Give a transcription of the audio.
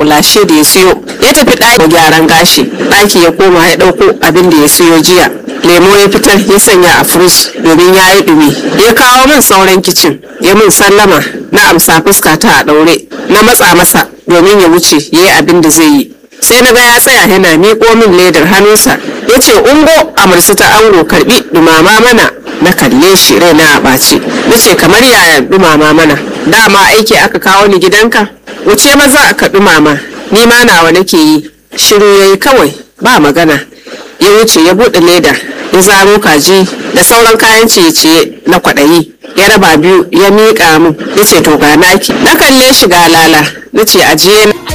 makulashe da ya siyo ya tafi ɗaki gyaran gashi ɗaki ya koma ya ɗauko abin da ya siyo jiya lemo ya fitar ya sanya a firij domin ya yi ɗumi ya kawo min sauran kicin ya min sallama na amsa fuska ta a ɗaure na matsa masa domin ya wuce ya yi abin da zai yi sai na ga ya tsaya yana miƙo min ledar hannunsa ya ce ungo amurci ta ango karbi dumama mana na kalle shi raina a ɓace na ce kamar yaya dumama mana dama aiki aka kawo ni gidanka wuce maza aka dumama ni ma nawa nake yi shiru ya yi kawai ba magana ya wuce ya buɗe leda ya zaro kaji da sauran kayan ciye-ciye na kwaɗayi ya raba biyu ya miƙa min ya ce to ga naki na kalle shi ga lala na ce ajiye